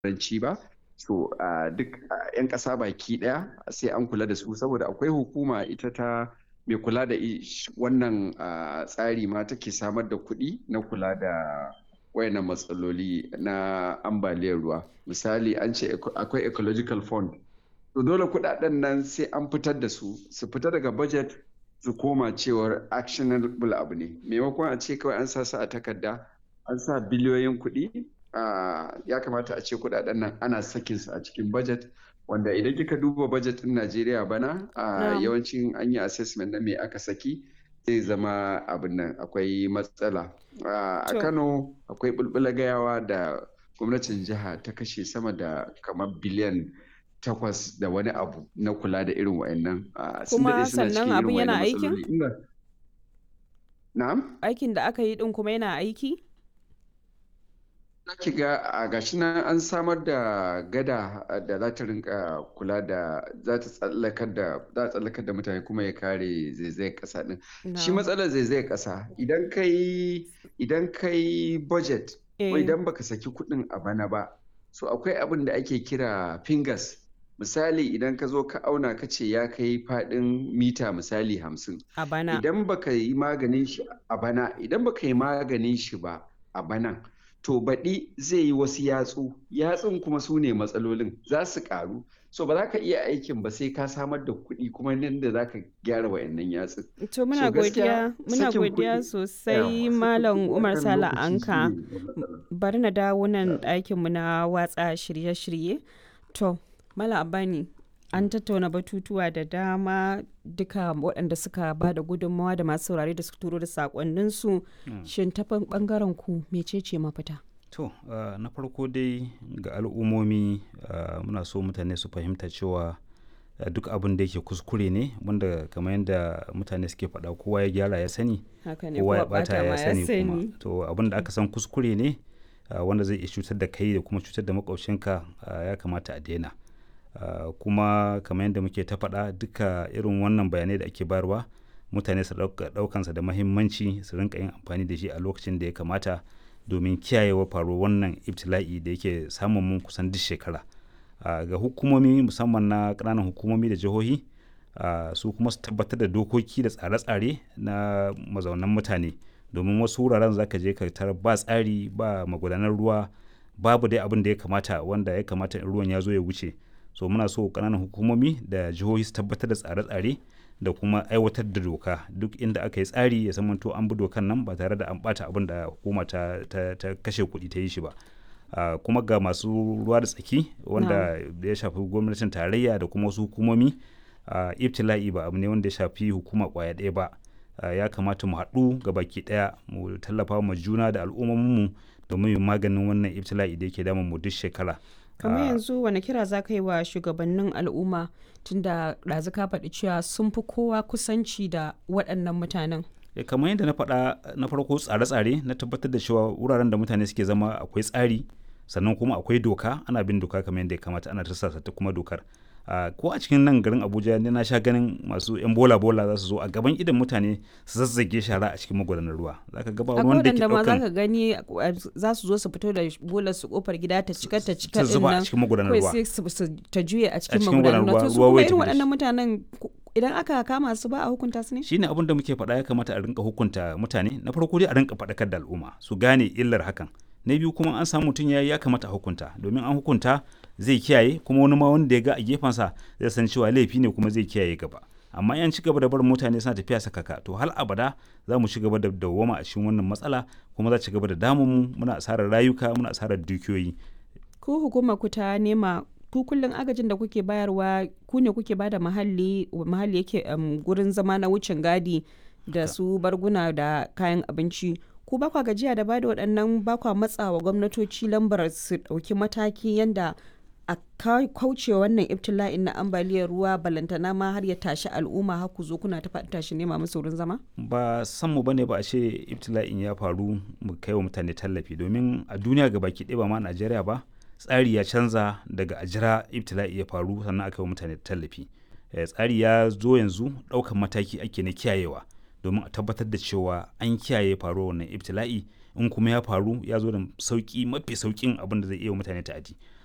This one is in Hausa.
ranci ba so duk 'yan ƙasa baki ɗaya sai an kula da su saboda akwai hukuma ita ta mai kula da wannan tsari ma take samar da kuɗi na kula da wayannan matsaloli na ambaliyar ruwa misali an ce akwai ecological fund to dole kuɗaɗen nan sai an fitar da su su fita daga budget su koma cewar actionable abu ne maimakon a ce kawai an sa su a takarda an sa biliyoyin kuɗi ya kamata a ce kuɗaɗen nan ana sakin su a cikin budget wanda idan kika duba budget ɗin Najeriya bana a yawancin an yi assessment na me aka saki zai zama abin nan akwai matsala a Kano akwai bulbula gayawa da gwamnatin jiha ta kashe sama da kamar biliyan takwas da wani abu na kula da irin wa'annan kuma sannan abin yana aikin na'am aikin da aka yi din kuma yana aiki ki ga a gashi nan an samar da gada da za ta rinka kula da za ta tsallakar da za tsallakar da mutane kuma ya kare zaizayar kasa din shi matsalar zaizayar kasa idan kai idan kai budget ko idan baka saki kuɗin a bana ba so akwai abin da ake kira fingers misali idan ka zo ka auna ka ce ya kai faɗin mita misali hamsin a bana idan baka yi maganin shi a bana idan baka yi maganin shi ba a banan to baɗi zai yi wasu yatsu yatsun kuma su ne matsalolin za su ƙaru so ba za ka iya aikin ba sai ka samar da kuɗi kuma nan da za ka gyara wayannan yatsun to muna godiya muna godiya sosai malam umar sala anka bari na dawo nan ɗakin mu na watsa shirye-shirye to malam abani an tattauna batutuwa da dama duka waɗanda suka ba da gudunmawa da masu saurare da su turo da sakonninsu shin ta ɓangaren ku mecece mafita to uh, na farko dai ga al'ummomi uh, muna so mutane su fahimta cewa uh, duk abin da yake kuskure ne wanda kamar yadda mutane suke faɗa kowa ya gyara ya sani kowa ya bata ya sani kuma to abin da aka san kuskure ne wanda zai iya cutar da kai da kuma cutar da makwabcinka ya kamata a daina Uh, kuma kamar yadda muke ta faɗa duka irin wannan bayanai da ake bayarwa mutane su ɗaukansa da mahimmanci su rinka yin amfani da shi a lokacin da ya kamata domin kiyayewa faruwar wannan ibtila'i da yake samun mun kusan duk shekara uh, ga hukumomi musamman na ƙananan hukumomi da jihohi uh, su kuma su tabbatar da dokoki da tsare-tsare na mazaunan mutane domin wasu wuraren zaka je ka tarar ba tsari ba magudanar ruwa babu dai abin da ya kamata wanda ya kamata in ruwan ya zo ya wuce so muna so kananan hukumomi da jihohi su tabbatar da tsare-tsare da kuma aiwatar da doka duk inda aka yi tsari ya zama to an bi dokan nan ba tare da an bata abin da hukuma ta, ta, ta kashe kuɗi ta yi shi ba uh, kuma ga masu ruwa da tsaki wanda no. ya shafi gwamnatin tarayya da kuma wasu hukumomi uh, ibtila'i ba abu ne wanda ya shafi hukuma kwaya ɗaya ba uh, ya kamata mu haɗu ga baki ɗaya mu tallafa ma juna da al'ummominmu domin maganin wannan ibtila'i da yake damun mu duk shekara kamar yanzu wani kira za ka yi wa shugabannin al'umma tunda ɗazu ka faɗi cewa sun fi kowa kusanci da waɗannan mutanen kamar yadda na faɗa na farko tsare-tsare na tabbatar da cewa wuraren da mutane suke zama akwai tsari sannan kuma akwai doka ana bin doka kamar yadda ya kamata ana tarsasa ta kuma dokar ko a cikin nan garin abuja ne na sha ganin masu yan bola bola za su zo a gaban idan mutane su zazzage shara a cikin magudanar ruwa zaka ga ba wanda ke daukan zaka gani za su zo su fito da bolar su kofar gida ta cika ta cika din nan a cikin magudanar ruwa sai ta juye a cikin magudanar ruwa to su kuma irin waɗannan mutanen idan aka kama su ba a hukunta su ne shine abin da muke faɗa ya kamata a rinka hukunta mutane na farko dai a rinka faɗakar da al'umma su gane illar hakan na biyu kuma an samu mutum ya ya kamata a hukunta domin an hukunta zai kiyaye kuma wani ma wanda ya ga a gefensa zai san cewa laifi ne kuma zai kiyaye gaba amma yan ci gaba da barin mutane suna tafiya sakaka to hal abada za mu ci gaba da dawwama a cikin wannan matsala kuma za ci gaba da damun mu muna asarar rayuka muna asarar dukiyoyi ko hukumar ku ta nema ku kullum agajin da kuke bayarwa ku ne kuke bada mahalli mahalli yake gurin zama na wucin gadi da su barguna da kayan abinci ku ba kwa gajiya da bada waɗannan ba kwa matsawa gwamnatoci lambar su ɗauki mataki yanda a kauce wannan ibtila'in na ambaliyar ruwa balantana ma har ya tashi al'umma har ku zo kuna ta faɗi tashi nema musu wurin zama ba san mu bane ba a ce ibtila'in ya faru mu kai wa mutane tallafi domin a duniya ga baki ɗaya ba ma Najeriya ba tsari ya canza daga a jira ibtila'i ya faru sannan aka yi wa mutane tallafi tsari ya zo yanzu ɗaukan mataki ake na kiyayewa domin a tabbatar da cewa an kiyaye faruwar wannan ibtila'i in kuma ya faru ya zo da sauki mafi saukin abin da zai iya mutane ta'adi